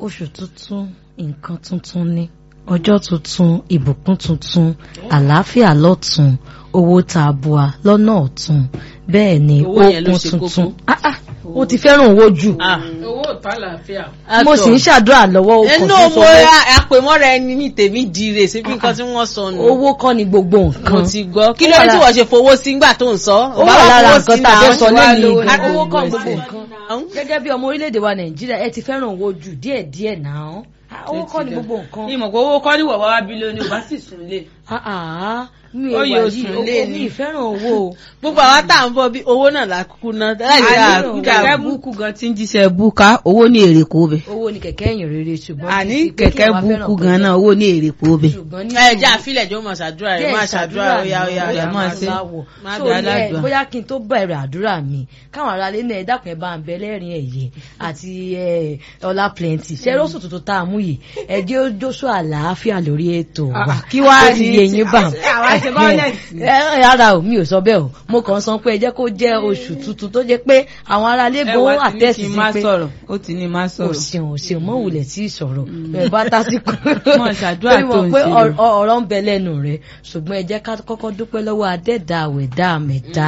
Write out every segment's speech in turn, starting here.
oṣù tuntun nǹkan tuntun ni ọjọ́ tuntun ìbùkún tuntun àlàáfíà lọ́tun owó tààbùà lọ́nà ọ̀tun bẹ́ẹ̀ ni Owó yẹn ló okun ṣe tuntun kókó. Ah, ah, ó ti fẹ́ràn owó jù owó ìta àlàáfíà. mo sì ń ṣàdúrà lọ́wọ́ okùn ẹnu tó sọ mo pé àpèmọ́ra ẹni ní tèmi dire síbi nǹkan tí wọ́n sọ nù. owó kọ́ ni gbogbo mo nǹkan ti gbọ́ kí Ó ló wà dé tí lára- wọ́n ṣe fowó sí ńgbà tó ń sọ. ó wà lára nǹkan tá a fẹ́ sọ lẹ́nu lówó ìgbà ní owó kọ́ gbogbo gbogbo ẹsẹ̀. nǹkan gẹ́gẹ́ bí ọmọ orílẹ̀-èdè wa nàìjíríà ẹ ti fẹ́ràn owó jù díẹ̀díẹ̀ náà Ah, owó kọ́ ni gbogbo nǹkan ìmọ̀ pé owó kọ́ ní wọ̀wá wá bílíọ̀nù ò bá sì sùn lé. Ah, ah, mi Ó ò yóò wà yìí sùn owó lé mi ni. ìfẹ́ràn owó o. gbogbo àwa tá à ń bọ̀ bí owó náà la kúkú ná. láì sí Àní àkúkú kẹ̀kẹ́ búkú gan ti ń jíṣẹ́ búká owó ní èrè kó bẹ̀. owó ni kẹ̀kẹ́ ẹ̀yìn rere ṣùgbọ́n àní kì í ṣe pé kí kẹ̀kẹ́ wọ́n fẹ́ràn búkú pé- gan náà owó ní èrè kó bẹ̀. ṣùgbọ́n ní ẹ jẹ́ àfilẹ̀ jọ máa ṣàdúrà rẹ̀ díẹ̀ máa ṣàdúrà ṣàdúrà óyá ni, óyá óyá bóyá máa máa ṣe. láwọ̀. Má So, dá ní ẹ- aládùá. bóyá kí n tó bẹ̀rẹ̀ àdúrà mi káwọn aráalé náà ẹ dákun ẹ bá ń bẹ lẹ́rìn ẹ̀yẹ àti ẹ, ọlá plenty ṣe rọ́ṣù tuntun tá a mú yìí ẹ jẹ́ ó jóṣù àlàáfíà lórí ètò wa Ah, kí wá Ó ti ní yé ti- yín bá àwa ṣe violence. ẹ ara ò mi ò sọ bẹ́ẹ̀ o mo kàn ń sọ pé ẹ jẹ́ kó jẹ́ oṣù tuntun tó jẹ́ pé àwọn aráalé ẹ gan wá ti ní àtẹ́sí kí n sí má pé sọ̀rọ̀ ó ti ní má o sọ̀rọ̀. ṣeun o ṣeun mọ wulẹ̀ tí ì sọ̀rọ̀ ẹ bá tásìkò Mọ̀ ṣàdúrà Torí tó mọ̀ ń pé ṣe ọ̀rọ̀ ọ̀rọ̀ ń bẹ lẹ́nu rẹ̀ ṣùgbọ́n ẹ jẹ́ ká kọ́kọ́ dúpẹ́ lọ́wọ́ adẹ́dà àwẹ̀dá àmẹ̀dá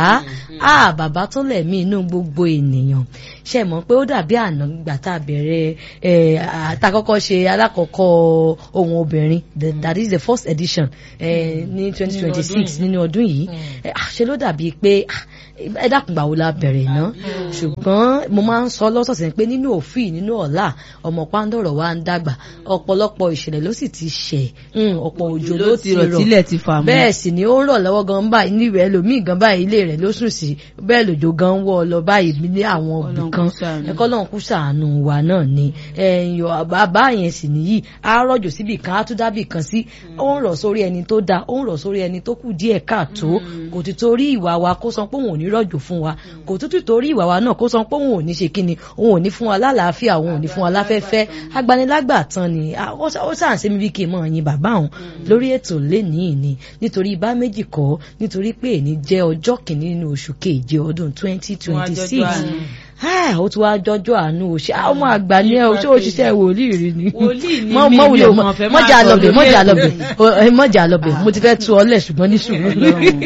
á bàbá tó lẹ̀mí inú gbogbo ènìyàn ṣe mọ̀ pé ó dàbí àná gbà tá a bẹ̀rẹ̀ ẹ̀ àtàkọ́kọ́ ṣe alákọ̀ọ́kọ́ ohun obìnrin the- that is the first edition ẹ̀ ní twenty twenty six nínú ọdún yìí ẹ̀, ah, ṣe ló dàbí pé ah, ẹ dákun gbà wo la bẹ̀rẹ̀ náà ṣùgbọ́n mo máa ń sọ lọ́sọ̀ọ̀sẹ̀ pé nínú òfin nínú ọ̀la ọmọ pàǹdọ̀rọ̀ wa ń dàgbà ọ̀pọ̀lọpọ̀ ìṣẹ̀lẹ̀ ló sì ti ṣẹ̀ mm, ọ̀pọ̀ òjò ló ti rọ̀ tílẹ̀ ti fà mọ́. bẹ́ẹ̀ sì ni ó ń rọ̀ lọ́wọ́ gan báyìí níbẹ̀ ẹlòmíì gan báyìí ilé rẹ̀ ló sùn sí bẹ́ẹ̀ lòjò gan ń wọ́ ọ lọ báyìí ní àwọn òbí Ọlọ́run kan kó ṣàánú. ẹ̀kọ́ lọ́run kú ṣàánú wa náà ni ẹ̀yìn bàbá yẹn sì nìyí á rọ̀jò síbì kan á tún dábì kan sí ó ń rọ̀ sórí ẹni tó dáa ó ń rọ̀ sórí ẹni tó kù díẹ̀ káàtó kò ti torí ìwà wa kó sọ pé òun ò ní rọ̀jò fún wa kò tún ti torí ìwà wa náà kó sọ pé òun ò ní ṣe kíni òun ò ní fún wa lálàáfíà òun ò ní fún wa láfẹ́fẹ́ agbanilágbà tán ni Ah, ó ṣà- ó ṣàǹṣe mi bí kí n mọ̀ yin bàbá òun lórí ètò lénìí ni nítorí bá méjì kọ́ nítorí pé èní jẹ́ ọjọ́ kìíní nínú oṣù keje ọdún twenty twenty six àánú. ó ti wá jọjọ́ àánú o ṣe àwọn ọmọ àgbà ní ẹ o ṣé òṣìṣẹ́ wòlíì rí ni Wòlíì ni Mọ- mí, mọ mi wulẹ̀ ò mọ- kàn fẹ́ máa mọ́jà sọ lọ́bẹ̀ lórí mọ́jà ètò lọ́bẹ̀ yìí. O, ẹ, mọ́jà lọ́bẹ̀ mo ti fẹ́ tu ọ lẹ̀ ṣùgbọ́n ní sùúrù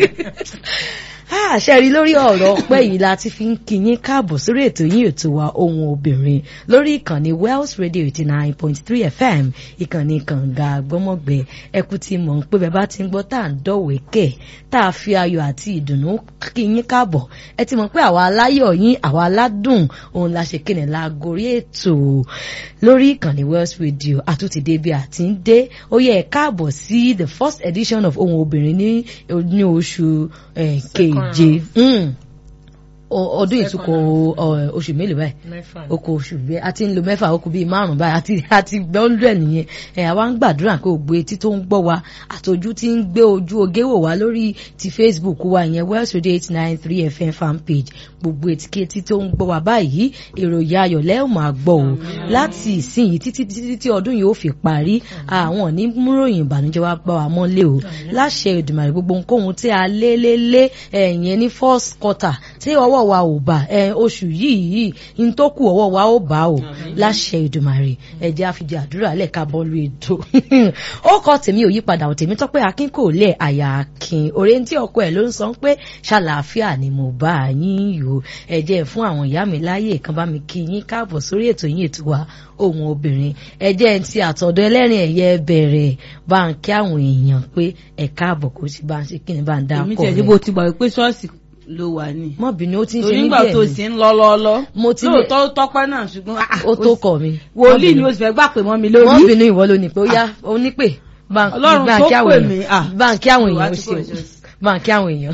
àṣẹ rí lórí ọ̀rọ̀ ọpẹ́ yìí la ti fi ń kíyín káàbọ̀ sórí ètò yín ètò wa ohun obìnrin lórí ìkànnì Wells Radio eighty nine point three FM ìkànnì kànga gbọ́mọ̀gbẹ ẹkú ti mọ̀ pé bẹ́ẹ̀ bá ti ń gbọ́ tá à ń dọ̀wé kẹ̀ tá a fi ayọ̀ àti ìdùnnú kíyín káàbọ̀ ẹ ti mọ̀ pé àwa aláyọ̀ yín àwa aládùn òun la ṣe kéne la gorí ètò lórí ìkànnì Wells Radio àtúntìdé bí a ti ń dé ó yẹ ẹ káàbọ̀ sí the first edition of ohun obìnrin ní ní oṣù eh, keje Mm. O- ọdún ìtukọ̀ ọ, oṣù mélòó báyìí oko oṣù bẹ́ẹ̀ a ti ń lo mẹ́fà oko bíi márùn báyìí àti àti gbọ́ndẹ̀ nìyẹn ẹ̀ àwa ń gbàdúrà pé ògbó etí tó ń gbọ́ wa àtọ́jú tí ń gbé ojú oge wò wá lórí ti Facebook wa ìyẹn Wells Radio eight nine three FM fan page gbogbo etíkẹ́tì tó ń gbọ́ wa báyìí èròyìn ayọ̀ lẹ́ẹ̀ máa gbọ́ o láti ìsinyìí títí títí tí ọdún yìí ó fi parí àwọn ní múròyìn ìbànújẹ́ wa bá wa mọ́lé o láṣẹ Èdùmàrè gbogbo nǹkan tí a lé lé lé ẹ̀yẹn ní first quarter tí ọwọ́ wa ò bá ẹ̀ oṣù yìí yìí ní tó kù ọwọ́ wa ó bá o láṣẹ Èdùmàrè ẹ̀jẹ̀ àfijì àdúrà lẹ́ka bọ́ọ̀lù ètò ó kọ́ tèmi ò yípadà ò tèmi tọ́pẹ́ akin kò lẹ̀ àyà akin òré tí ọkọ ẹ̀ ló ń sọ pé ṣàlàáfíà ni mo bá yín yò ẹ̀jẹ̀ fún àwọn ìyá mi láyè kan bá mi kí yín káàbọ̀ sórí ètò yín ètò wa ohun obìnrin ẹ̀jẹ̀ ti àtọ̀dọ̀ ẹlẹ́rìn ẹ̀yẹ bẹ̀rẹ̀ bá ń kí àwọn èèyàn pé ẹ̀ káàbọ̀ kó sì bá ń ṣe kí ni bá ń dá èmi pọ̀ tẹ̀ rẹ̀ síbo ti gbà pé ṣọ́ọ̀ṣì ló wà ní. mọ́ bínú ó ti ń ṣe torí ní nígbà díẹ̀ tó ni. sì ń lọ lọ́ọ́lọ́ Mo ti ní- lóòótọ́ ó tọ́pẹ́ náà ṣùgbọ́n ah, ó tó kọ̀ mi wòlíì ni ó sì fẹ́ gbà pé mọ́ mi mọ́ lórí. bínú ìwọ ló ní pé ó yá ó ní pé bá- Ọlọ́run bá ń tó kí àwọn pè èèyàn- mí, ah. bá ń kí àwọn Ìwà èèyàn ó tí ṣe kò o. ṣe. bá ń kí àwọn èèyàn.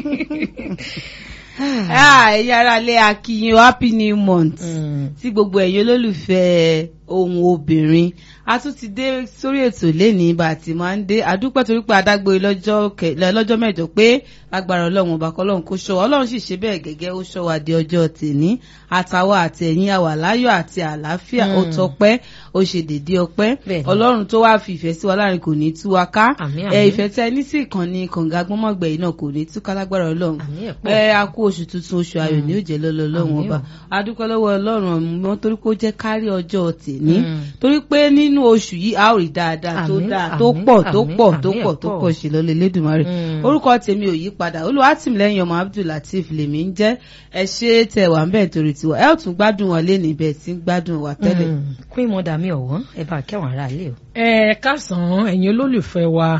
Ah, ẹ̀yin ará ilé akínyìn o, happy new month Mm. tí gbogbo ẹ̀yin olólùfẹ́ ohun obìnrin a tún ti dé sórí ètò lẹ́ni bá a ti máa ń dé àdúpẹ́ torí pé adágbé lọ́jọ́ kẹ- lọ́jọ́ mẹ́jọ pé agbára ọlọ́run ọba kọ́lọ́run kó ṣọ́ wa ọlọ́run sì ṣe bẹ́ẹ̀ gẹ́gẹ́ ó ṣọ́ wa di ọjọ́ tèní àtàwa àti ẹ̀yin àwà láyọ̀ àti àlàáfíà ó Mm. tọpẹ́ ó ṣe dédé ọpẹ́ Bẹ́ẹ̀ni. ọlọ́run tó wá fi ìfẹ́ sí wa láàrin kò ní tú wa ká Àmín, ẹ àmín. ìfẹ́ tẹ ní sí ìkànnì kànga gbọ́mọ̀gbẹ̀ yìí náà kò ní tú ká lágbára ọlọ́run àmì ẹ̀ pọ̀. ẹ a kú oṣù tuntun oṣù ayọ̀ ní òjẹ́ lọ́lọ́ ọlọ́run Àmín ọba o. a dúpẹ́ lọ́wọ́ ọlọ́run ọmọ torí pé ó jẹ́ kárí ọjọ́ tèmi ní torí pé nínú oṣù yìí a ó rí dáadáa tó Àmín, dáa tó àmín, pọ̀ tó àmín, pọ̀ tó àmín, pọ̀ tó ẹ̀pọ̀. pọ̀ sí lọ́lẹ̀ lẹ́dùnmarè Mm. orúkọ tèmi ò yí padà olùwàtìmílẹ́yìn ọmọ abdulateef lèmi ń jẹ́ ẹ ṣe tẹ wà ń bẹ̀ nítorí tiwa ẹ ó tún gbádùn wọn lé níbẹ̀ tí ń gbádùn wa tẹ́lẹ̀. queen mother mi ọ̀wọ́n ẹ bá kẹwọn ará ilé o. ẹ káàsán ẹ̀yin olólùfẹ́ wa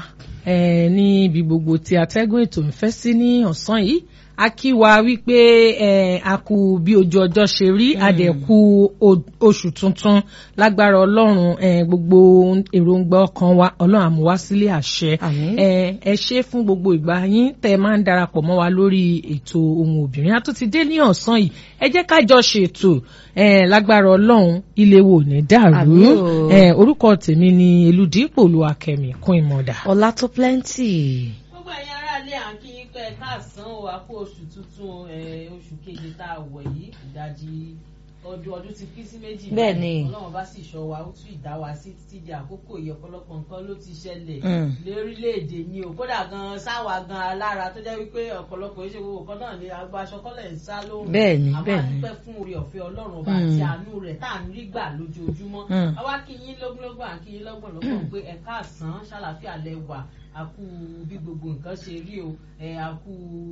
ẹ ní ibi gbogbo tí atẹ́gùn ètò ń fẹ́ sí ní ọ̀sán yìí a kí wa wípé ẹ a kú bí ojú ọjọ́ ṣe rí a dẹ̀ kú o- oṣù tuntun lágbára ọlọ́run ẹ gbogbo èròǹgbà ọkàn wa ọlọ́run àmúwá sílé àṣẹ Àmín. ẹ ẹ ṣe fún gbogbo ìgbà yín tẹ ẹ máa ń darapọ̀ mọ́ wa lórí ètò ohun obìnrin a tún ti dé ní ọ̀sán yìí ẹ jẹ́ ká jọ ṣètò ẹ lágbára ọlọ́run ilé wo ní dàrú Àmín o. ẹ orúkọ tèmi ni eludipò olúwakẹ́mi kún ìmọ̀dà. ọlá tó plenty. gbogbo ẹ̀yin aráalé à ń kí yín pé ẹ káàsán o a kú oṣù tuntun ẹ, oṣù keje tá a wọ̀ yìí ìdajì ọdún ọdún ti pín sí méjì Bẹ́ẹ̀ báyìí. ni. ọlọ́run bá sì ṣọ́ wa ó tún ìdá wa sí títí di àkókò yìí ọ̀pọ̀lọpọ̀ nǹkan ló ti ṣẹlẹ̀ Mm. lórílẹ̀‐èdè ni o kódà gan sáwà gan alára tó jẹ́ wípé ọ̀pọ̀lọpọ̀ iṣẹ́ gbogbo kan náà ni agbo aṣọ kọ́lẹ̀ ń sá lóhùn Bẹ́ẹ̀ ni, àmọ́ bẹ́ẹ̀ ni. àdúpẹ́ fún oore ọ̀fẹ́ ọlọ́run ọba Mm. àti àánú rẹ̀ tá à ń rí gbà lójoojúmọ́ Mm. àwa kí yín lógúnlógún à kí yín lọ́gbọ̀nlọ́gbọ̀n pé ẹ káàsán ṣàlàfíà lẹ wà a kú bí gbogbo nǹkan ṣe rí o ẹ a kú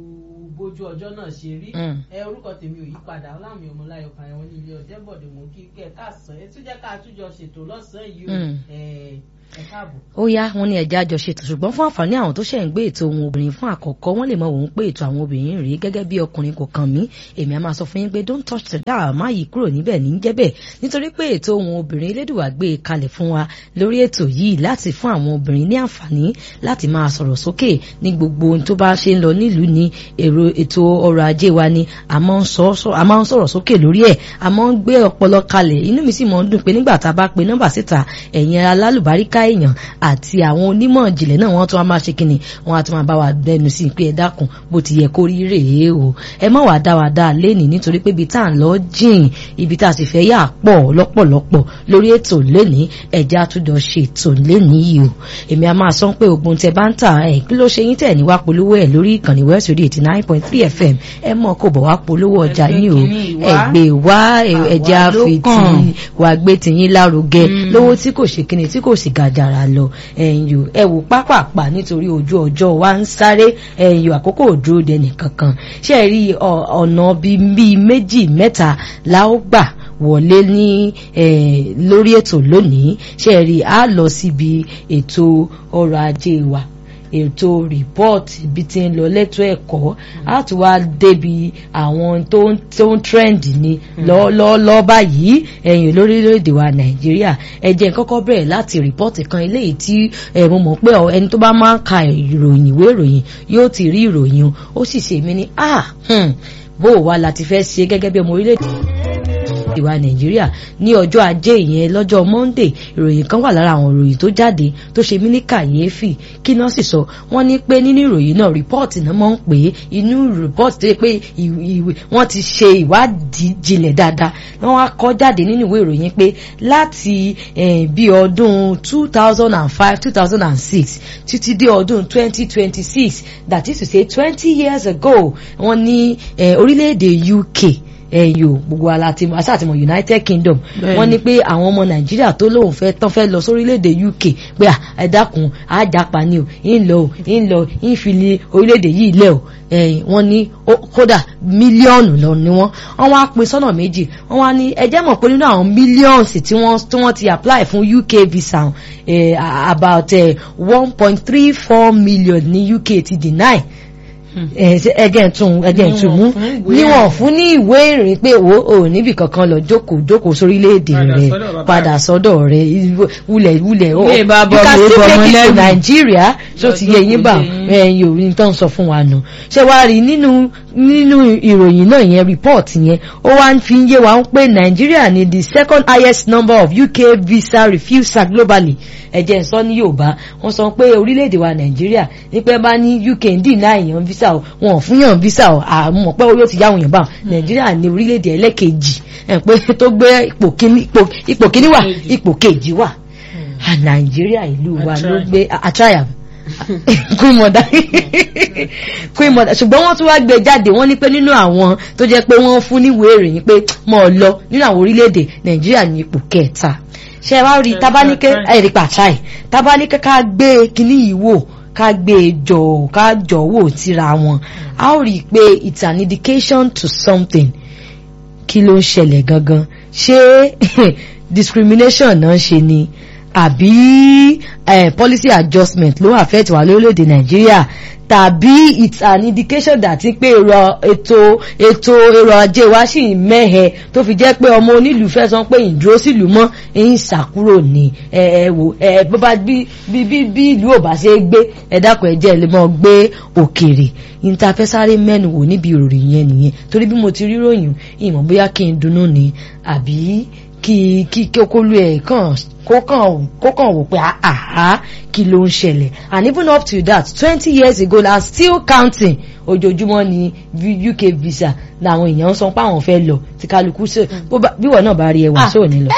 bójú ọjọ́ náà ṣe rí Mm. ẹ orúkọ tèmi ò yí padà ọlámi ọmọláyọ kan ẹwọn ní ilé ọjẹbọdè mú kí kẹ káàsán ẹ tún jẹ́ ká túnjọ ṣètò lọ́sàn-án yìí o Mm. ẹ ẹ káàbọ̀. ó yá wọn ní ẹja àjọṣe tó ṣùgbọ́n fún àǹfààní àwọn tó ṣẹ̀ ń gbé ètò ohun obìnrin fún àkọ́kọ́ wọ́n lè mọ òun pé ètò àwọn obìnrin rèé gẹ́gẹ́ bí ọkùnrin kò kàn mí èmi á máa sọ fún yín pé don't touch the dial má yí kúrò níbẹ̀ ní jẹ́bẹ̀ nítorí pé ètò ohun obìnrin elédùwà gbé e kalẹ̀ fún wa lórí ètò yìí láti fún àwọn obìnrin ní àǹfààní láti máa sọ̀rọ̀ sókè ní gbogbo ohun tó bá ṣe ń lọ nílùú ní èrò ètò ọrọ̀ ajé wa ni a máa ń sọ sọ- a máa ń sọ̀rọ̀ sókè lórí ẹ̀ a máa ń gbé ọpọlọ kalẹ̀ inú mi sì máa ń dùn pé nígbà tá a bá pe nọ́mbà síta ẹ̀yin alálùbáríkà èèyàn àti àwọn onímọ̀ ìjìnlẹ̀ náà wọ́n tún wá máa ṣe kínni wọ́n á tún máa bá wa dẹnu sí i pé ẹ dákun bó ti yẹ kó rí rèé o ẹ má wàá dá wa dá a lénìí nítorí pé ibi tá à ń lọ jìn ibi tá a sì fẹ́ yà pọ̀ lọ́pọ̀lọpọ̀ lórí ètò lénìí ẹ̀já àtúndọ̀ ṣe ètò lénìí yìí o èmi a máa sọ pé ogun tẹ bá ń tà ẹ kí ló ṣe yín tẹ̀ ní wá polówó ẹ̀ lórí ìkànnì West Radio eighty nine point three FM ẹ mọ̀ kó bọ̀ wá polówó ọjà Ẹgbẹ́ yín o kìíní ìwá. ẹgbẹ́ wá ẹ̀já Àwa ló fi kàn. tì wà gbé tìyín lárugẹ lówó tí kò ṣe kíni tí kò sì gàjàrà lọ ẹ̀yìn o ẹ wò pápápá nítorí ojú ọjọ́ wa ń sáré ẹ̀yìn o àkókò òdúró dẹnì kankan ṣe é rí ọ- ọ̀nà bíi bíi méjì mẹ́ta la ó gbà wọlé ní eh, lórí ètò lónìí ṣe é rí a lọ síbi ètò ọrọ̀ ajé wa ètò rìpọ́ọ̀tì bí ti ń lọ lẹ́tọ́ ẹ̀kọ́ á tún wá débi àwọn tó ń tó ń trend ní lọ́ọ́lọ́ọ́ báyìí ẹ̀yìn lórílẹ̀‐èdè wa nàìjíríà ẹ jẹ́ n kọ́kọ́ bẹ̀rẹ̀ láti rìpọ́ọ̀tì kan eléyìí tí ẹ mo mọ̀ pé ọ- ẹni tó bá máa ń ka ìròyìn ìwé ìròyìn yóò ti rí ìròyìn o ó sì ṣe mí ní ah hmm, bó o wá la ti fẹ́ ṣe gẹ́gẹ́ bí ọmọ orílẹ̀-èdè ìwà nàìjíríà ní ọjọ́ ajé ìyẹn lọ́jọ́ monday ìròyìn kan wà lára àwọn ìròyìn tó jáde tó ṣe mí ní kàyéfì kí náà sì sọ wọ́n ní pé nínú ìròyìn náà rìpọ́ọ̀tì náà mọ̀ ń pè é inú rìpọ́ọ̀tì tó yẹ pé ìw- ìw- wọ́n ti ṣe ìwádìí jinlẹ̀ dáadáa wọ́n wá kọ́ jáde nínú ìwé ìròyìn pé láti eh, bí ọdún two thousand and five two thousand and six títí dé ọdún twenty twenty six that is to say twenty years ago wọ́n ní eh, orílẹ̀-èdè uk ẹyọ gbogbo ala ti asa àti mọ united kingdom Bẹ́ẹ̀ni. wọ́n ní pé àwọn ọmọ nàìjíríà tó lóun fẹ́ tán fẹ́ lọ sórílẹ̀-èdè uk pé à, ẹ dákun àjàpá ni o ń lọ o ń lọ ń fi lé orílẹ̀-èdè yìí lẹ̀ o ẹ̀yìn wọ́n ní ó- kódà mílíọ̀nù lọ ni wọ́n wọ́n wá pín sọ́nà méjì wọ́n wá ní ẹ jẹ́ mọ̀ pé nínú àwọn mílíọ̀nsì tí wọ́n tí wọ́n ti apply fún uk visa eh, about one point three four million ní uk ti deny ẹjẹ tún ẹjẹ tún mú níwọ̀n fún ní ìwé ìrìn pé wo ò níbì kankan lọ jókòó jókòó sórílẹ̀-èdè Padà rẹ sọ́dọ̀ bàbá padà sọ́dọ̀ rẹ wulẹ̀ wulẹ̀ o Ilé bàbá you can ọmọ still ọmọ make it to lẹ́rù. nàìjíríà tó ti yẹ yín bá jókòó ẹyin òní tó ń sọ fún wa nù ṣé wàá rí nínú nínú ìròyìn náà yẹn report yẹn ó wá ń fi yé wa ń pé nàìjíríà ni the second highest number of uk visa refusal globally ẹ̀jẹ̀ sọ ní yorùbá wọ́n sọ pé orílẹ̀-èdè wa nàìjíríà ní pé bá ní uk ń dì náà èèyàn visa o wọn ò fún yàn visa o àmọ́ pé yóò ti yáwọn yàn bá nàìjíríà ní orílẹ̀-èdè ẹlẹ́kejì ẹ̀ pé tó gbé ipò kíní ipò- ipò kíní wà ipò kejì wà Ah, nàìjíríà ìlú wa ló Atrai. gbé àtráyà queen mother queen mother ṣùgbọ́n wọ́n tún wá gbé jáde wọ́n ní pé nínú àwọn tó jẹ́ pé wọ́n fún níwèé ìròyìn pé mọ̀ ọ́ lọ nínú àwọn orílẹ̀-èdè nàìjíríà ní ipò kẹta ṣe wá rí tábánikẹ́ ẹ̀rí pàṣáì tábánikẹ́ ká gbé kinní yìí wò ká gbé jọ ká jọ wò tíra wọn a ó rí i pé it's an indication to something kí ló ń ṣẹlẹ̀ gangan ṣé discrimination náà ṣe ni àbí eh, policy adjustment ló affect wà lórílẹ̀‐èdè nàìjíríà tàbí it's an indication that pé èrò ètò ètò èrò ajé wa sì mẹ́hẹ tó fi jẹ́ pé ọmọ onílùú fẹ́ sọ pé ìdúró sílùú mọ́ ẹ̀yìn ṣàkúrò ní ẹ ẹ wò ẹ bó bá bí bí bí bí ìlú ò bá ṣe é gbé ẹ dákun ẹ jẹ́ ẹ lè mọ́ gbé òkèrè ìntafẹ́sáré mẹ́nu wò níbi ìròyìn yẹn nìyẹn torí bí mo ti rí ròyìn ìmọ̀ bóyá kí n dunnú ni àbí kí kí kí okolu ẹ̀ kàn kó kàn kó kàn wò pé àhá kí ló ń ṣẹlẹ̀ and even up to that twenty years ago and still counting ojoojúmọ́ ni V- UK visa làwọn èèyàn sọ pé àwọn fẹ́ lọ tí kálukú ṣe bó bá- bí wọ́n náà bá rí ẹwà sóò ní lọ.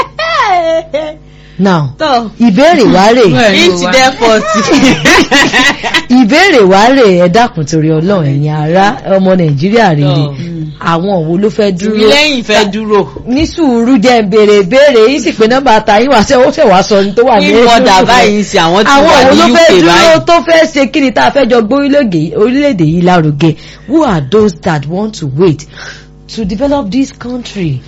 now tọ́ ìbéèrè wá rè inch there forty. ìbéèrè wá rè ẹ dákun torí ọlọ́run ẹ̀yin ará ọmọ nàìjíríà rèé Tọ́. àwọn wo ló fẹ́ dúró lẹ́yìn fẹ́ dúró. ní sùúrù jẹ́ ń béèrè béèrè yìí sì pé nọ́mbà àtàyìn wá sẹ́ ó ṣẹ̀ wá sọ ní tó wà ní ní mọ́dà báyìí sí àwọn tí àwọn wà òun ní ló UK fẹ́ dúró báyìí. tó fẹ́ ṣe kí ni tá a fẹ́ jọ gbé orílẹ̀-èdè orílẹ̀-èdè yìí lárugẹ who are those that want to wait to develop this country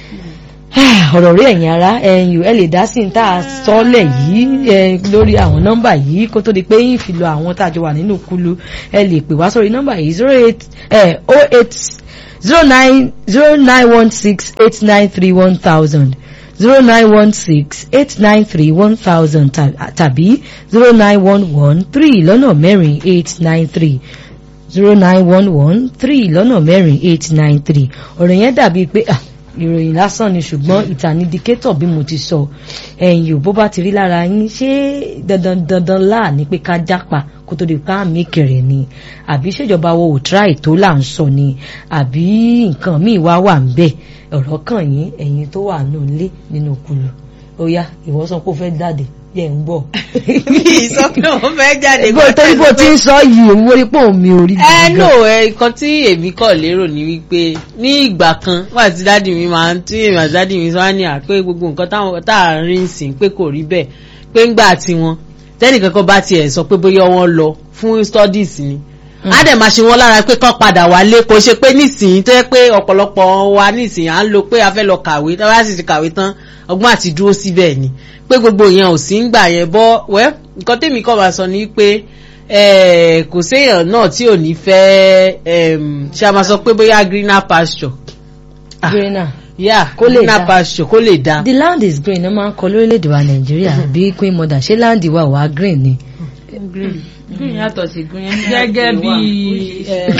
ọ̀rọ̀ rí ẹ̀yin ara ẹ̀yin ẹ lè dá sí ní tá a sọ́lẹ̀ yìí ẹ, lórí àwọn nọ́mbà yìí kó tó di pé yín fi lọ àwọn tá a jọ wà nínú kulu ẹ lè pè wá sórí nọ́mbà yìí zero eight oh eight zero nine zero nine one six eight nine three one thousand zero nine one six eight nine three one thousand tàbí zero nine one one three lọ́nà mẹ́rin eight nine three zero nine one one three lọ́nà mẹ́rin eight nine three ọ̀rọ̀ yẹn dàbí pé ah, ìròyìn lásán ni ṣùgbọ́n ìtànídìkétọ̀ bí mo ti sọ ẹ̀yìn ò bó bá ti rí lára yín ṣé dandan dandan láà ní pé ká jápa kó tó di ká mí kẹrẹ ni àbí ṣèjọba wo ò tíráì tó là ń sọ ni àbí nǹkan míì wá wà ń bẹ̀ ọ̀rọ̀ kàn yín ẹ̀yin tó wà nù lé nínú kulu ó yá ìwọ sọ pé ó fẹ́ jáde yẹ ń bọ̀. mi sọ pé wọ́n fẹ́ jáde. bó torí bó ti ń sọ yìí òun wọlé pọ̀ mi ò rí ẹ no ẹ nǹkan tí èmi kọ̀ lérò ni wípé ní ìgbà kan wà tí dádì mi máa ń tí èmi àti dádì mi sọ wá ní à pé gbogbo nǹkan táwọn tá à ń rí sìn pé kò rí bẹ́ẹ̀ pé ńgbà tiwọn tẹ́nìkan kan bá tiẹ̀ sọ pé bóyá wọ́n lọ fún studies ni á dẹ̀ máa ṣe wọ́n lára pé kán padà wálé kò ṣe pé nísìnyí tó yẹ pé ọ̀pọ̀lọpọ̀ wa nísìnyí à ń lo pé a fẹ́ lọ kàwé tá a bá sì ti kàwé tán ọgbọ́n àti dúró síbẹ̀ ni pé gbogbo yẹn ò sí ń gbà yẹn bọ́ wẹ́ nǹkan tèmi kọ́ máa sọ ni pé eh, kò séèyàn náà tí ò ní fẹ́ em, ṣe a máa sọ pé bóyá greener pasture Ah. greener yeah Kó lè greener dá. pasture kó lè dá. the land is green ẹ máa ń kọ lórílẹ̀‐èdè wa nàìjíríà bí queen mother ṣé land wa wà green ni. green green yàtọ̀ sí green. gẹ́gẹ́ bí eh,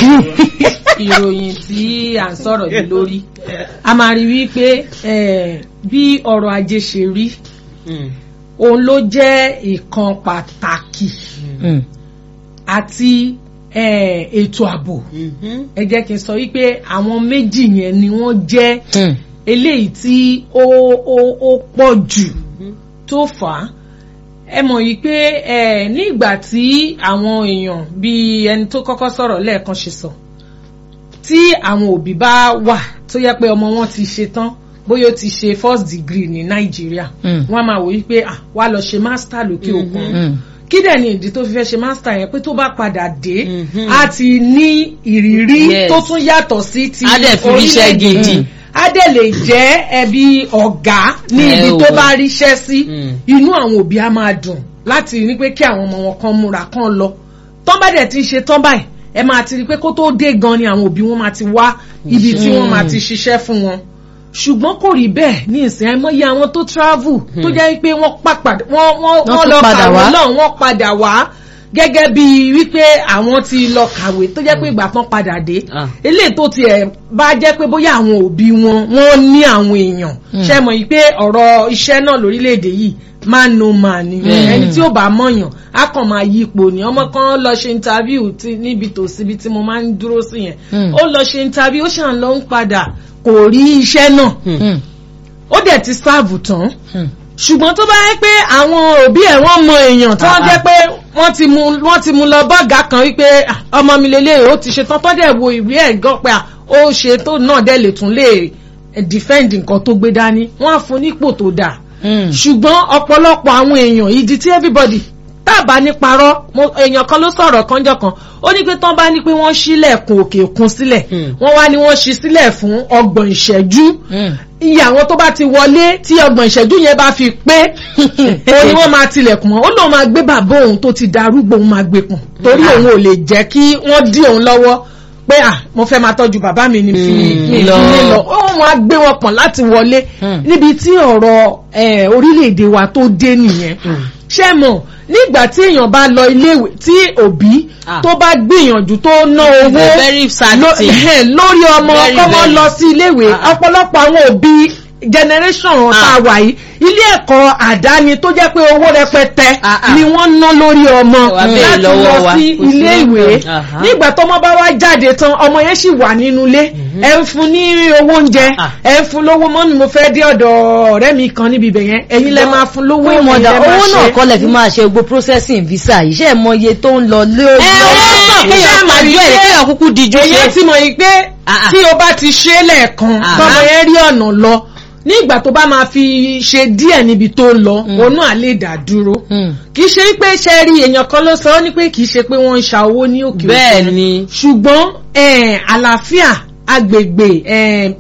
ìròyìn tí à ń sọ̀rọ̀ yìí lórí a máa rí wípé eh, bí ọrọ̀ ajé ṣe rí òun ló jẹ́ ìkan pàtàkì Mm. àti eh, ètò ààbò ẹ jẹ́ kí n sọ wípé àwọn méjì yẹn ni wọ́n jẹ́ Mm. eléyìí tí ó ó ó pọ̀ jù tó fà á ẹ mọ̀ yìí pé ẹ ní ìgbà tí àwọn èèyàn bíi ẹni tó kọ́kọ́ sọ̀rọ̀ lẹ́ẹ̀kan ṣe sọ tí àwọn òbí bá wà tó yẹ pé ọmọ wọn ti ṣe tán bóyá ó ti ṣe first degree ní nàìjíríà Mm. wọ́n á máa wò wípé ah wá lọ ṣe master lókè òkun Mm. kí dẹ̀ ni ìdí tó fi fẹ́ ṣe master yẹn pé tó bá padà dé Mhm. á ti ní ìrírí Yes. tó tún yàtọ̀ sí ti Á dẹ̀ fi ríṣẹ́ orílẹ̀-èdè. gidi. Mm. á dẹ̀ lè jẹ́ ẹbí ọ̀gá ní Ẹ ibi ò tó wẹ̀. bá ríṣẹ́ sí Mm. inú àwọn òbí á máa dùn láti ní pé kí àwọn ọmọ wọn kan múra kan lọ tán bá dẹ̀ ti ṣe tán báyìí ẹ máa ti rí i pé kó tó dé gan ni àwọn òbí wọn máa ti wá ibi tí wọ́n máa ti ṣiṣẹ́ fún wọn ṣùgbọ́n kò rí bẹ́ẹ̀ ní ìsìn àìmọye àwọn tó travel tó jẹ́ pé wọ́n pàpàdé wọ́n wọ́n Wọ́n wọ́n tún lọ padà kàwé wá. náà wọ́n padà wá gẹ́gẹ́ bí wípé àwọn ti lọ kàwé tó jẹ́ pé ìgbà tán padà dé Ah. eléyìí tó tiẹ̀ bá jẹ́ pé bóyá àwọn òbí wọn wọ́n ní àwọn èèyàn ṣe mọ̀ yìí pé ọ̀rọ̀ iṣẹ́ náà lórílẹ̀‐èdè yìí man no man ni Mm. ẹni tí ó bá mọ̀yàn á kàn máa yí ipò ní ọmọ kan lọ ṣe interview tí níbi tòsí ibi tí mo máa ń dúró sí yẹn Mm. ó lọ ṣe interview ó ṣàn lọ ń padà kò rí iṣẹ́ náà Mm. ó dẹ̀ ti sáàbù tán Mm. ṣùgbọ́n tó bá yẹ pé àwọn òbí ẹ̀ wọ́n mọ èèyàn tó wọ́n jẹ́ pé wọ́n ti mú wọ́n ti mú lọ bọ́ọ̀gá kan wípé "Ah, ọmọ mi lélẹ̀ ó ti ṣe tán tó dẹ̀ wo ìwé ẹ̀ gan pé ah, ó ṣe tó náà dẹ̀ lè tún lè eh, defend nǹkan tó gbé dání wọ́n á fún nípò tó dáa Mm. ṣùgbọ́n ọ̀pọ̀lọpọ̀ àwọn èèyàn ìdí tí everybody tábà ní parọ́ mo- èèyàn kan ló sọ̀rọ̀ kánjọ́ kan ó ní pé tán bá ní pé wọ́n ṣílẹ̀kùn òkè òkun sílẹ̀ Hmm. wọ́n wá ní wọ́n ṣí sílẹ̀ fún ọgbọ̀n ìṣẹ́jú Mm. iye àwọn tó bá ti wọlé tí ọgbọ̀n ìṣẹ́jú yẹn bá fi pé òun ni wọ́n máa tilẹ̀kùn mọ́ ó lóun máa gbé bàbá òun tó ti darúgbó òun máa gbé pọ̀n torí òun ò lè jẹ́ kí wọ́n dí òun lọ́wọ́ pé à mo fẹ́ máa tọ́jú bàbá mi ní fi Mm, mi lọ. ìdílé lọ ó máa gbé wọn pọ̀n láti wọlé Mm. níbi tí ọ̀rọ̀ eh, orílẹ̀-èdè wa tó dé nìyẹn ṣé mọ̀ nígbà tí èèyàn bá lọ iléèwé tí òbí Ah. tó bá gbìyànjú tó ná owó very sad ló- thing. ẹ̀hẹ́n, lórí ọmọ Very, kọ́mọ very. lọ sí iléèwé Ah, ah. ọ̀pọ̀lọpọ̀ àwọn òbí generation tá a wà yìí ilé ẹ̀kọ́ àdáni tó jẹ́ pé owó rẹpẹtẹ Ah, ah. ni wọ́n ná lórí ọmọ Wà bẹ́ẹ̀ láti lọ́wọ́ lọ wa. sí Kò sí ilé ìwé nǹkan. Aha. nígbà tọ́mọ bá wá jáde tán ọmọ yẹn sì wà nínú ilé ẹ ń fún ní owó oúnjẹ Ah. ẹ ń fún lówó mọ́mí mo fẹ́ dé ọ̀dọ̀ ọ̀rẹ́ mi kan níbi ibẹ̀ yẹn ẹ̀yin lẹ máa fún lówó Fún ẹ̀yin ìmọ̀dà lẹ máa owó náà ṣe. kọ́ lẹ̀ fi máa ṣe gbogbo processing visa yìí ṣe é mọ iye tó ń lọ lórí. ẹ owó sàn kéèyàn máa jọ ẹ kéèyàn kúkú díjú èyàn ṣe. ti mọ̀ yìí pé Ah, ah. tí o bá ti ṣe é lẹ́ẹ̀kan Ah. tọmọ yẹn rí ọ̀nà lọ ní ìgbà tó bá máa fi ṣe díẹ̀ níbi tó ń lọ òun náà lè dá dúró Mm. kì í ṣe pé ṣe rí èèyàn kan ló sọ ọ́ ní pé kì í ṣe pé wọ́n ń ṣa owó ní òkè òkun bẹ́ẹ̀ ni. ṣùgbọ́n eh, àlàáfíà agbègbè eh,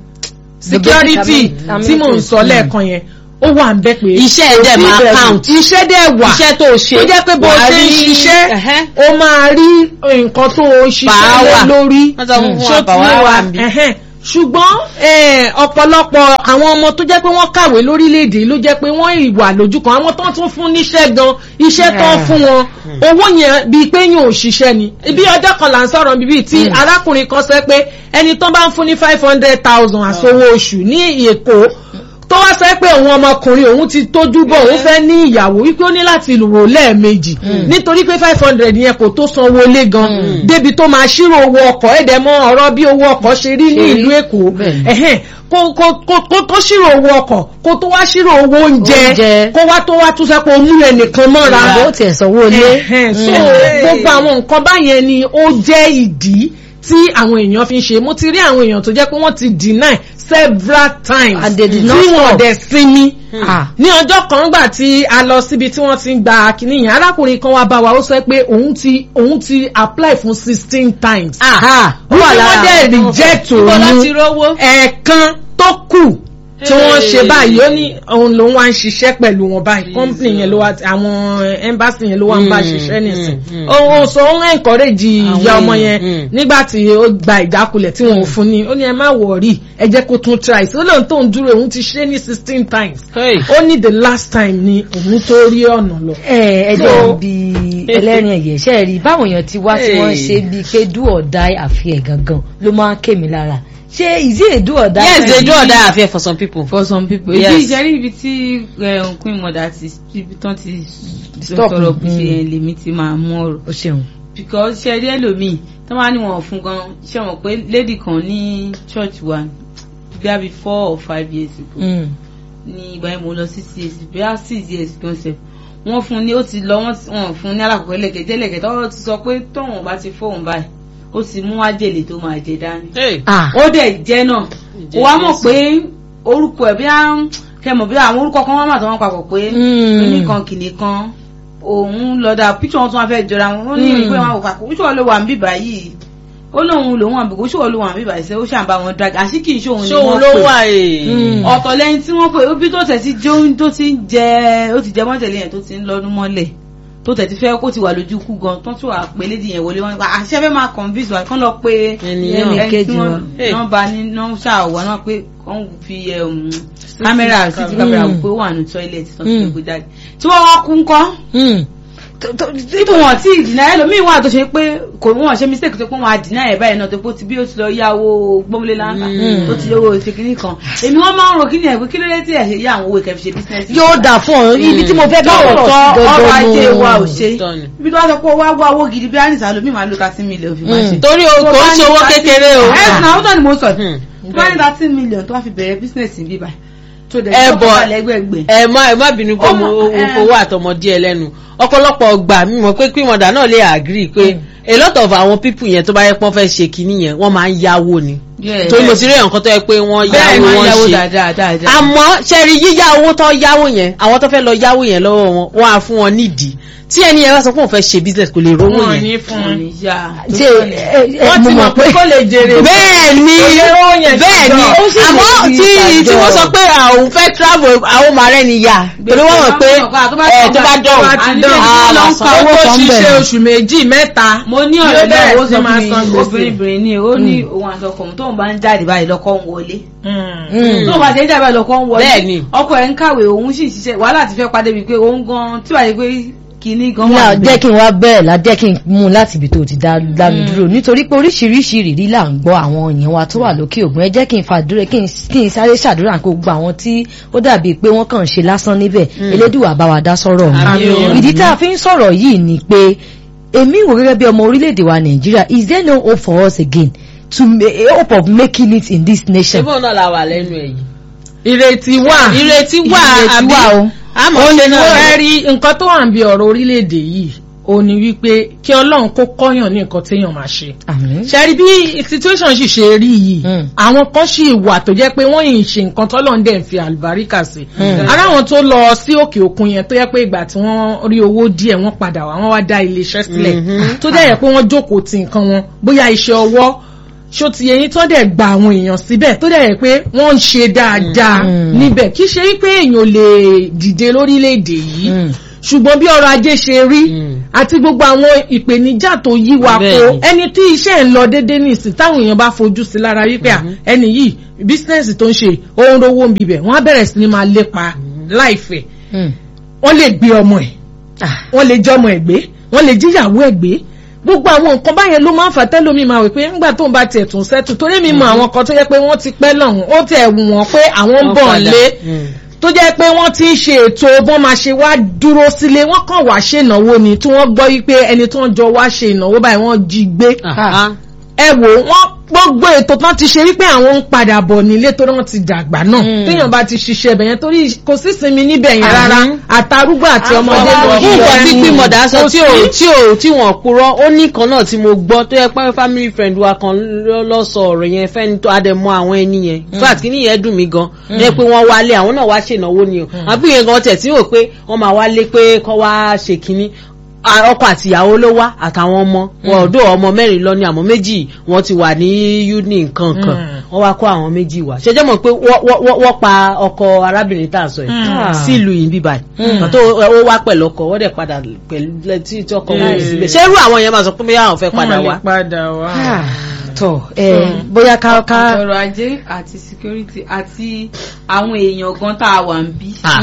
security Amenities. tí mò ń sọ lẹ́ẹ̀kan yẹn ó wà ń bẹ́ pé Iṣẹ́ ẹ̀ dẹ̀ kò sí máa ìbẹ̀rù. count. iṣẹ́ dẹ̀ wà iṣẹ́ tó ṣe. tó jẹ́ pé bó wàá ṣe ń rí- ṣiṣẹ́ Ẹ̀hẹ́. ó máa rí nǹkan tó ń ṣiṣẹ́ lé Power. lórí Wọ́n sọ fún ṣó wa, ti power yé wa wà níbí. ẹ̀hẹ́n. ṣùgbọ́n eh, ọ̀pọ̀lọpọ̀ àwọn ọmọ tó jẹ́ pé wọ́n kàwé lórílẹ̀‐èdè ló jẹ́ pé wọ́n ìwà lójú kan àwọn tó ń tún fún níṣẹ́ gan iṣẹ́ tó ń fún wọn owó yẹn bíi pé yóò ṣiṣẹ́ ni ibi ọjọ́ kan là ń sọ̀rọ̀ bíbí tí arákùnrin kan sọ pé ẹni tó bá ń fún ní five hundred thousand àsowó oṣù ní Èkó tó wá sọ pé òun ọmọkùnrin òun ti tójú bọ̀ òun fẹ́ ní ìyàwó wípé ó ní láti rò lẹ́ẹ̀mejì nítorí pé five hundred yẹn kò tó sanwó lé gan débi tó máa ṣírò owó ọkọ̀ ẹ̀dẹ̀ mọ́ ọ̀rọ̀ bí owó ọkọ̀ ṣe rí ní ìlú Èkó Bẹ́ẹ̀ni. ẹ̀hẹ́n kó kó kó kó tó ṣírò owó ọkọ̀ kó tó wá ṣírò owó oúnjẹ Oúnjẹ. kó wá tó wá tún sẹ́ pé o mú ẹnìkan mọ́ra Ìyàwó tiẹ̀ sanwó ilé. Ẹ̀hẹ́n, so Mm. gbogbo àwọn nǹkan báyẹn ni ó jẹ́ ìdí tí àwọn èèyàn fi ń ṣe mo ti rí àwọn èèyàn tó jẹ́ pé wọ́n ti deny several times And they did tí not wọ́n stop. dẹ̀ sinmi Ah. ní ọjọ́ kan gbà tí a lọ síbi tí wọ́n ti ń gba kínní yẹn arákùnrin kan wá bá wa ó sọ pé òun ti òun ti apply fún sixteen times Ah, ó wọ́n wà lára wọ́n dẹ̀ àwọn tó reject Ibo òun láti rówó. ẹ̀ẹ̀kan tó kù tí wọ́n ṣe Hey. báyìí ó ní òun lòun wá ń ṣiṣẹ́ pẹ̀lú wọn báyìí company yẹn ló wá àwọn embassy yẹn ló wá ń bá Mm, ṣiṣẹ́ nìsín mm, mm. òun sọ òun encourage ìyá Àwọn ọmọ èèyàn, yẹn mm. nígbà tí ó gba ìjákulẹ̀ tí wọn ò fún ni ó ní ẹ má wọ̀rí ẹ jẹ́ kó tún try sí ó lóun tó ń dúró òun ti ṣe ní sixteen times Hey. ó ní the last time ni òun tó rí ọ̀nà lọ. ẹ ẹ So- jẹ́ bí ẹlẹ́rìn ẹ̀yẹ̀ ṣe rí báwọn èèyàn ti wá tí wọ́n Hey. ṣe bíi pé do or die àfihàn gangan ló máa ń ké mi lára ṣé is it a do or die? yes they do kind? or die affair for some people. for some people Yes. ibi ìjẹ́rí ibi tí eh, queen mother ti ibi tán ti Stop. sọ̀rọ̀ bí ṣe Mm. yẹn lèmi ti máa mú ọ̀rọ̀ o ṣeun. because ṣe rí ẹlòmíì tó máa ní wọn fún gan ṣe wọn pé lady kan ní church wa bí i four or five years ago Mm. ní ìgbà yẹn mo lọ sí CAC bí i six years concept wọ́n fún ní ó ti lọ wọ́n ti- wọ́n fún ní alákọ̀ọ́kọ́ ẹlẹ́kẹ̀jẹ́ ẹlẹ́kẹ̀jẹ́ ó ti sọ pé tóun bá ti fóun báyìí ó ti mú ájèlè tó máa jẹ dání Hey. ah ó dẹ̀ jẹ́ náà ó wá mọ̀ pé orúkọ ẹ̀ bí á kẹmọ̀ bí àwọn orúkọ kan wọ́n mà tó wọ́n papọ̀ pé Mm. oníkan kìnì kan òun lọ́dà píṣọ̀ wọn tún wá fẹ́ jọra wọn ó ní Mm. ìwé wọn kà kó ṣòwò ló wà ń bíbá yìí ó lóun lòun àbí kó ṣòwò ló wà ń bíbá yìí ṣe ó ṣàǹbá wọn drag àṣì kì í ṣòun ni ṣóun wọ́n ló pè wà ee. Mm. ọ̀tọ̀ lẹ́yìn tí wọ́n pè ó bí tó tẹ̀ sí jó tó ti ń jẹ ó ti jẹ mọ́tẹ̀lé yẹn tó ti ń lọ́dún mọ́lẹ̀ tó tẹ̀ ti fẹ́ kó ti wà lójú kú gan tó tún wà pé lédi yẹn wọlé wọn nípa àṣẹ fẹ́ máa convince wa kán lọ pé Ènìyàn. ẹni kejì tí wọ́n wọn. Hey. nọ́mbà ní nọ́mbà wà náà pé kán fi um, kámẹ́rà city camera wò pé ó wà ní tọ́ílẹ̀tì tó ti Mm. gbé jáde tí wọ́n wá kú ńkọ́ Mm. tó- tó- títí wọn tí ìdìnnà ẹlòmíín wà tó ṣe pé kò wọn ṣe mistake tó pé wọn àdìnnà ẹ báyìí náà tó pé ó ti bí ó ti lọ yáwó gbọmọlé láńkà Mm. tó ti owó ìṣèkínní kan èmi wọn máa ń ro kíni ẹ pé kí ló dé tí ẹ ṣe yá àwọn owó ìkẹfì ṣe business. yóò dà fún ọ ibi tí mo fẹ́ bá ọ̀rọ̀ lóòótọ́ sí ọrọ̀ ajé gangan wa ò nù. ṣe Tọ́ ni. ibi tó wá sọ pé wá wá owó gidi bí anisa lomi máa lo thirty million fi máa Mm. ṣe. torí o kò ń ṣe owó kékeré o. ẹ náà ó tọ́ ni mo sọ Hmm. tó wá ní thirty million tó wá fi bẹ̀rẹ̀ business ní bíbá tó dẹ̀ Ẹ tó bọ̀- kọ́ lẹ́gbẹ̀gbẹ̀. ẹ má ẹ má bínú pé Ó mo mọ̀, mo ẹ. fowó àtọmọdé ẹ lẹ́nu ọ̀pọ̀lọpọ̀ gbà mímọ̀ pé pímọ̀dà náà lè agree pé a lot of àwọn people yẹn tó bá yẹ pọ́n fẹ́ ṣe kinní yẹn wọ́n máa ń yáwó ni torí mo ti rí èèyàn kan tó yẹ pé wọ́n bẹ́ẹ̀ yáwó máa ń wọ́n yáwó ṣe dáadáa dáadáa. àmọ́ ṣẹ́rí yíyá owó tó yáwó yẹn àwọn tó fẹ́ lọ yáwó yẹn lọ́wọ́ wọn wọ́n á fún wọn nídìí tí ẹni yẹn bá sọ pé òun fẹ́ ṣe business kò lè rówó wọn yẹn ní fún Wọ́n un. ní yá. ṣe ẹ ẹ wọ́n mo ti mọ̀ mọ̀ pé kó lè jèrè. bẹ́ẹ̀ ni Owó yẹn ti bẹ́ẹ̀ ni jọ. Ó sì àmọ́ lè fi tí tí ìtajọ. wọ́n sọ pé àwọn fẹ́ travel àwọn máa rẹ́ ni yá torí wọ́n mọ̀ pé ẹ̀ tó bá dán bá ti dán á lọ máa ń san pa owó owó kan ṣiṣẹ́ bẹ̀rẹ̀. oṣù méjì mẹ́ta. mo ní yóò ọ̀rẹ́ náà bẹ̀rẹ̀ ó sí sọ máa fún san mi gbèsè. obìnrin ní ó ní òun àti ọkọ òun tóun bá ń jáde báyìí lọ́kọ́ ń wọlé Mm. tóun bá ti ń jáde báyìí lọ́kọ́ ń wọlé Bẹ́ẹ̀ ni. ọkọ ẹ̀ ń kàwé òun sì ń ṣiṣẹ́ wàhálà ti fẹ́ padà bíi pé òun gan tí wàá yẹ pé kinní gan náà wà jẹ́ kí n wá bẹ́ẹ̀ la jẹ́ kí n mú un láti ibi tó ti dá dá mi dúró nítorí pé oríṣiríṣi ìrírí là ń gbọ́ àwọn èèyàn wa tó wà lókè ògùn ẹ jẹ́ kí n fàdúrà kí n kí n sáré ṣàdúrà kó gbogbo àwọn tí ó dàbí pé wọ́n kàn ń ṣe lásán níbẹ̀ elédùwà bá wa dá sọ́rọ̀ Àmín o. wọn ìdí tá a fi ń sọ̀rọ̀ yìí ni pé èmi wò gẹ́gẹ́ bí ọmọ orílẹ̀-èdè wa Nàìjíríà is there no hope for us again to ma- a hope of making it in this nation. ṣébọn náà la wà lẹ́nu ẹ̀ yìí ìrètí wà. ìrètí wà Ìrètí àbí wà o. àmọ́ ó ṣe ní náà wọ́n rí nǹkan tó wà ń bí ọ̀rọ̀ orílẹ̀-èdè yìí ó ní wípé kí ọlọ́run kó kọ́yàn ní nǹkan téèyàn máa ṣe. àmín. ṣẹ́rí bí situation sì ṣe rí yìí Mm. àwọn kan sì wà tó jẹ́ pé wọ́n yìí ṣe nǹkan tọ́lọ́run dẹ̀ ń fi àlùbáríkà sí. ara àwọn tó lọ sí òkè òkun yẹn tó yẹ pé ìgbà tí wọ́n rí owó díẹ̀ wọ́n padà wá wọ́n wá dá iléeṣẹ́ sílẹ̀ tó dẹ̀ yẹ pé wọ́n jókòó ti nǹkan wọn bóyá iṣẹ́ ọwọ́ ṣó ti yẹyin tó dẹ̀ gba àwọn èèyàn síbẹ̀ tó dẹ̀ yẹ pé wọ́n ń ṣe dáadáa níbẹ̀ kì í ṣe wípé èèyàn lè dìde lórílẹ̀‐èdè yìí Mm. ṣùgbọ́n bí ọrọ̀ ajé ṣe rí Mm. àti gbogbo àwọn ìpèníjà tó yí wa kó Bẹ́ẹ̀ni. ẹni tí iṣẹ́ ń lọ déédé ní ìsìn táwọn èèyàn bá fojú sí lára wípé à, ẹni yìí bísínẹ́sì tó ń ṣe ó ń rówó ń bibẹ̀ wọ́n á bẹ̀rẹ̀ sí ni máa lépa láìfẹ́ Mm. wọ́n lè gbé ọmọ ẹ̀ Ah. wọ́n lè jọmọ ẹ̀ gbé wọ́n lè jíyàwó ẹ̀ gbé gbogbo àwọn nǹkan báyẹn ló máa ń fà tẹ́lómi máa wí pé ńgbà tó ń bá tiẹ̀ tún sẹ́tù torí mi mọ àwọn kan tó yẹ pé wọ́n ti pẹ́ lọ́hùn ó tẹ̀ wù wọ́n pé àwọn ń Wọ́n bọ̀ padà. lé Mm. tó jẹ́ pé wọ́n ti ń ṣe ètò bọ́n máa ṣe wá dúró sílé wọ́n kàn wá ṣe ìnáwó ni tí wọ́n gbọ́ wípé ẹni tó ń jọ wá ṣe ìnáwó báyìí wọ́n jí gbé Ah. ẹ wò wọ́n gbogbo ètò tán ti ṣe wípé àwọn ń padà bọ̀ nílé torí wọ́n ti dàgbà náà téèyàn bá ti ṣiṣẹ́ ibẹ̀ yẹn torí kò sí sinmi níbẹ̀ yẹn rárá àtàrúgbó àti ọmọdé ló fún nǹkan tí pímọ̀dà sọ Kò tí ò sí. tí ò tí wọ́n purọ́ ó ní kan náà tí mo gbọ́ tó yẹ pé family friend wa kan ló- lọ sọ ọ̀rọ̀ yẹn fẹ́ni tó adẹ̀mọ́ àwọn ẹni yẹn in fact kí ni yẹn dùn mí gan ní pé wọ́n wálé àwọn náà wá ṣènáwó ni o àbí yẹn gan tẹ̀ tí wò pé wọ́n máa wálé pé kọ́ wá ṣe kínní Ah, ọkọ àtìyàwó ló wá àtàwọn ọmọ wọn ọdọ ọmọ mẹ́rin lọ ní àmọ́ méjì wọ́n ti wà ní uni nǹkan kan wọ́n wá kó àwọn méjì wá ṣẹjẹ mọ̀ pé wọ́n- wọ́n wọ́n pa ọkọ arábìnrin tá à ń sọ yìí sílùú yìí bíbá yìí pàtó ó wá pẹ̀lú ọkọ wọ́n dẹ̀ padà pẹ̀lú tí tí ọkọ wọn síbẹ̀ ṣé irú àwọn yẹn máa sọ pé bóyá àwọn fẹ́ padà wá. padà wá. Ah, tọ ẹ bóyá ká ká ọrọ̀ ajé àti security àti àwọn èèyàn gan tá a wà ń bí Ah.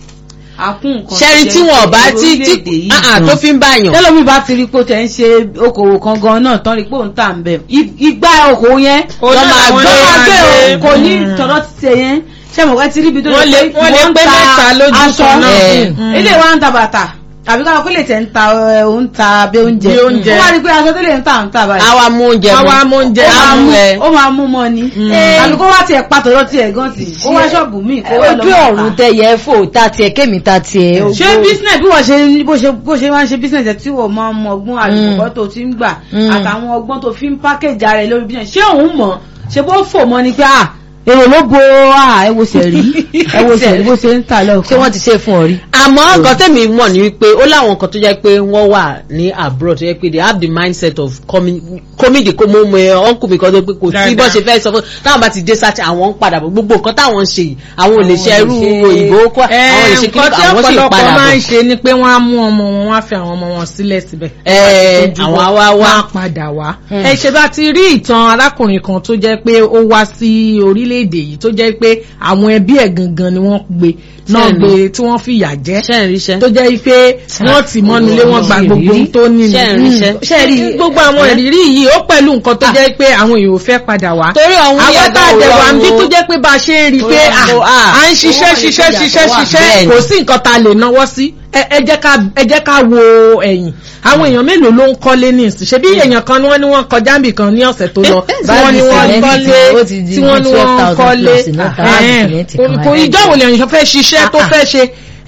àkún nǹkan ṣẹ́rin tí wọ́n bá tí tí orílẹ̀-èdè yìí ah, ah, tó fi ń báyàn. tẹ́lómi bá ti rí pé ó tẹ̀ ń ṣe okòwò kan gan náà tán rí pé òun tà ń bẹ̀ igbá okòwò yẹn Ó lọ́ náà máa wọ́n gbé lè máa máa gbé gbé. o kò ní tọ̀dọ̀ ti ṣe yẹn ṣé mo wá ti ríbi tó Wọ́n yẹ lè- wọ́n lè ń pé ta mẹ́ta lójú aṣọ kan náà. ẹ̀, Mm. ilé wa ń ta bàtà àbí káwọn pé lè tẹ̀ ń ta ẹ̀, òun ta bí oúnjẹ Bí oúnjẹ. ó wá rí pé aṣọ tó lè ń ta ń ta báyìí àwa mú oúnjẹ Àwa mú oúnjẹ. ó máa mú ẹ. ó máa mú mọ́ ni àbí kó wá tiẹ̀ pàtó lọ tiẹ̀ gan tì kó wá ṣọ́ọ̀bù míì kó wá lọ ojú máa ọ̀run tà. tẹyẹ fò ta tiẹ̀ kémi ta tiẹ̀. ṣé business bí wọ́n ṣe ní- bó ṣe bó ṣe máa ń ṣe business ẹ̀ tí wọ́n máa ń mọ ọgbọ́n àlùkò tó ti ń gbà Mm. àtàwọn ọgbọ́n tó fi ń package ara ẹ̀ lórí business ṣé òun mọ̀ ṣe bó fò mọ́ ni pé à èrò ló bo à ẹ wo sẹ̀rí ẹ wo sẹ̀rí bó ṣe ń tà lọ́kàn. ṣé wọ́n ti ṣe fún ọ rí. àmọ́ nǹkan tẹ̀mí mọ̀ ní wípé ó láwọn nǹkan tó jẹ́ pé wọ́n wà ní abroad tó jẹ́ pé they have the mindset of coming coming the mo mọ ẹ uncle mi kan tó pé kò sí bọ́ ṣe fẹ́ sọ fún táwọn bá ti dé sáà àwọn ń padà bọ̀ gbogbo nǹkan táwọn ń ṣe yìí àwọn ò lè ṣe irú òyìnbó kọ́ àwọn ò lè ṣe kí nǹkan tí àwọn sì ọ̀pọ̀lọpọ̀ padà máa ń bọ̀. ṣe ni pé wọ́n á mú ọmọ wọn wọ́n á fi àwọn ọmọ wọn sílẹ̀ síbẹ̀. Ẹ, Tójú àwọn bọ́, á wá wá. wọ́n á padà wá. ẹ ṣe bá ti rí ìtàn arákùnrin kan tó jẹ́ pé ó wá sí orílẹ̀-èdè yìí tó jẹ́ pé àwọn ẹbí ẹ̀ gangan ni wọ́n gbé náà Ṣẹ́ni. gbé tí wọ́n fìyà jẹ ṣe ń ríṣẹ́. tó jẹ́ pé wọ́n ti mọ́nu lé wọ́n gba gbogbo ohun tó ní Ṣé ń ríṣẹ́? ṣe rí gbogbo àwọn ìrírí yìí ó pẹ̀lú nǹkan tó jẹ́ pé àwọn èèyàn ò fẹ́ padà wá torí àwọn àwọn yàtọ̀ tá a dẹ̀ wà ń bí òwúrọ̀ tó jẹ́ pé bá a ṣe ń rí i pé Ó yàtọ̀, à ah, à ń ṣiṣẹ́ owó ṣiṣẹ́ ìyàtọ̀ ṣiṣẹ́ wà. ṣiṣẹ́ Bẹ́ẹ̀ni. kò sí nǹkan tá a lè náwó sí ẹ ẹ jẹ́ ká ẹ jẹ́ ká wo ẹ̀yìn àwọn èèyàn mélòó ló ń kọ́lé ní ìsìn ṣebí èèyàn kan ni wọ́n ní wọ́n kọjá níbì kan ní ọ̀sẹ̀ tó lọ tí wọ́n ní wọ́n Báàgì kọ́lé sìmẹ́ntì ó ti di tí wọ́n ní wọ́n 12,000 kọ́lé plus náà, báàgì ẹ̀ẹ́n, sìmẹ́ntì kò kan kò wáyé. ìjọ́ wo lèèyàn fẹ́ ṣiṣẹ́ tó Ah, ah. fẹ́ ṣe ẹ́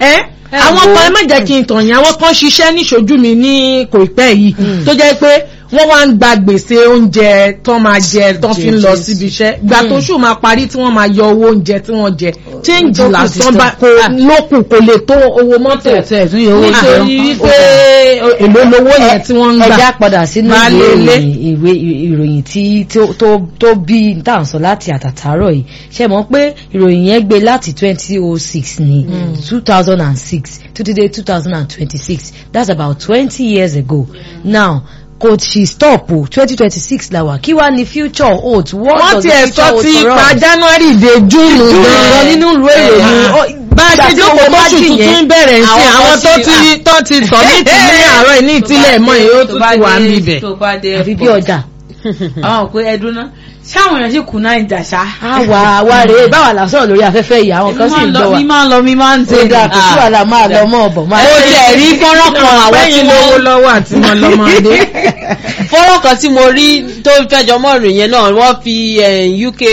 àwọn kan ẹ má jẹ́ kí n tàn yín àwọn kan ṣiṣẹ́ níṣojú mi ní kò pẹ́ yìí tó jẹ́ pé wọ́n wá ń gba gbèsè oúnjẹ tó máa jẹ tó fi ń lọ síbi iṣẹ́ ìgbà tó ṣù máa parí tí wọ́n máa yọ owó oúnjẹ tí wọ́n jẹ change tó kù lásán sí bá kò lókun kò lè tó owó mọ́tò tẹ̀ tún yẹ owó nítorí jẹun. wípé èlò lówó yẹn tí wọ́n ń gbà ẹja padà sínú Baálé ìwé ilé. ìròyìn ìwé ìròyìn tí tó- tó tó bí tá à ń sọ láti àtàtàárọ̀ yìí ṣe mọ̀ pé ìròyìn yẹn gbé láti twenty oh six ní two thousand and six títí dé two thousand and twenty six that's about twenty years ago now kò sì stop o twenty twenty six la wà kí wàá ní future hold what wọ́n does ti the ẹ̀ future sọ hold ti for pa us? january de june gan gan nínú ìlú ìròyìn ó- bá a ìgbà ṣe tí jókòó wọ́n bá lóṣù dì yẹn, tuntun bẹ̀rẹ̀ sí àwọn àwọn kan tó sì- ti tó ti sọ ní ìtìlẹ̀ àárọ̀ ní ìtìlẹ̀ mọ́ èyí ó tún ti wà ń bibẹ̀. tó bá dé àfi bí airport. ọjà àwọn òpé ẹdún náà ṣáwọn èèyàn sì kù náà ìjà ṣá. àwa àwa rèé báwa là ń sọ̀rọ̀ lórí afẹ́fẹ́ yìí àwọn kan sì ń gbọ́ wa mi máa ń lọ mi máa ń tó tẹ̀. dáa kò sí wàhálà máa lọ mọ́ ọ̀bọ̀ máa ó jẹ́ rí fọ́nrán kan àwọn tí lẹ́yìn mo lówó lọ́wọ́ àti mọ́ lọ́mọdé. fọ́nrán kan tí mo rí tó fẹ́jọ mọ́ ìròyìn yẹn náà wọ́n fi eh, UK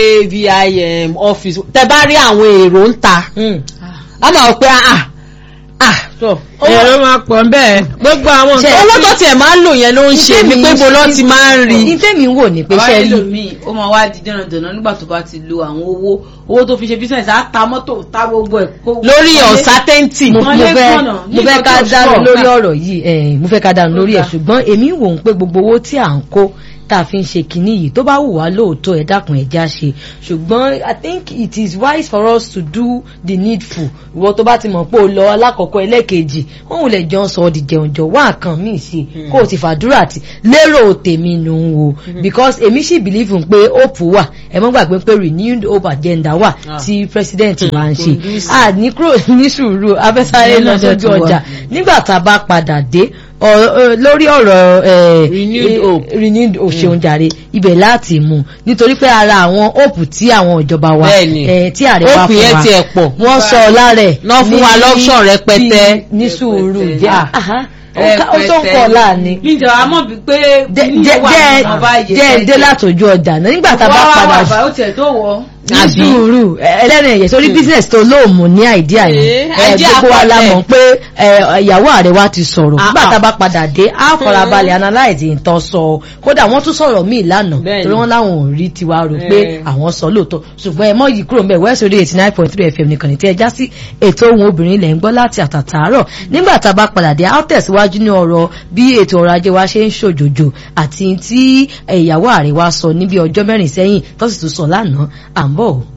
VI um, office tẹ bá rí àwọn èrò ń ta Mm. a máa wọ pé ah ah tó èrò máa pọ̀ bẹ́ẹ̀ gbogbo àwọn Ṣe- nǹkan owó tó tiẹ̀ máa ń lò yẹn ló ń ṣe ni pé bo lọ́ ti máa ń rí ní tèmi ń wò ní pé bàbá ṣe rí ẹlòmíì ó máa wá di dẹ̀nàdẹ̀nà nígbà tó bá ti lo àwọn owó owó tó fi ṣe business á ta mọ́tò ta gbogbo ẹ̀. kó- lórí kọ́lé. uncertainty mo Wọ́n mo lé fẹ́ fọ̀nà mo fẹ́ nígbà ká tó dánu sọ̀. lórí ọ̀rọ̀ yìí eh, mo fẹ́ ká dánu lórí ẹ̀ Ó dà. ṣùgbọ́n èmi ń wò ó pé gbogbo owó tí à ń kó tá a fi ń ṣe kinní yìí tó bá wù wá lóòótọ́ ẹ dákun ẹ já ṣe ṣùgbọ́n I think it is wise for us to do the needful ìwọ tó bá ti mọ̀ pé o lọ alákọ̀ọ́kọ́ ẹlẹ́ẹ̀kejì wọ́n wù lẹ̀ jọ ń sọ ọ́ di jẹun jọ wá nǹkan míì sí i kó o ti fàdúrà tì lérò tèmi nù ún o because èmi sì believe pé hope wà ẹ mọ́ gbàgbé pé renewed hope agenda wà tí president wa ń ṣe a ní kúrò ní sùúrù afẹ́sáré Ìyẹn lọ náà dẹ̀ sójú tún wà. ọjà nígbà tá a bá padà dé ọ- ọ- lórí ọ̀rọ̀ eh, Renewed eh, hope. renewed hope ṣeun jàre ibẹ̀ láti mú nítorí pé ara àwọn hope tí àwọn ìjọba wa Bẹ́ẹ̀ni. eh, tí ààrẹ wa Hope fún yẹn wa tiẹ̀ pọ̀. wọ́n sọ lára ẹ̀ Náà fún wa ní- lọ́pṣọ̀n rẹpẹtẹ. bí- ní sùúrù Rẹpẹtẹ. jẹ́ àhá, ó ká- ó tó ń kọ́ láàánú mi jọ àmọ́ bíi pé jẹ́ kíní jẹ́ wà jẹ́ nínú ọba yìí jẹ́ dé látòjú ọjà náà nígbà tá a bá wá wá padà wà ó tiẹ̀ tó wọ̀ ní sùúrù ẹlẹ́nu ẹ̀yẹ sórí business tó lóòmù ní àìdíà Eh, yẹn ẹ, idea gbogbo wa la pọ̀ mọ̀ pé ẹ, ìyàwó ààrẹ wa ti sọ̀rọ̀ Ah, nígbà ah. tá a bá padà dé á farabalẹ̀ analyze nǹkan sọ kódà wọ́n tún sọ̀rọ̀ míì lánàá Bẹ́ẹ̀ni. torí wọ́n láwọn ò rí tiwa rò pé Eh. àwọn sọ lóòótọ́ ṣùgbọ́n ẹ mọ́ yìí kúrò mbẹ́ west radio eighty nine point three fm nìkan ní tí ẹ já sí ètò ohun obìnrin ilẹ̀ ń gbọ́ láti àtàtàárọ̀ nígbà tá a bá padà dé á tẹ̀síwájú ní ọ̀rọ̀ bí ètò ọrọ̀ ajé wa ṣe ń ṣòjòjò àti tí ìyàwó ààrẹ wa sọ níbi ọjọ́ mẹ́rin sẹ́yìn tó sì tún sọ lánàá à ń bọ̀ o.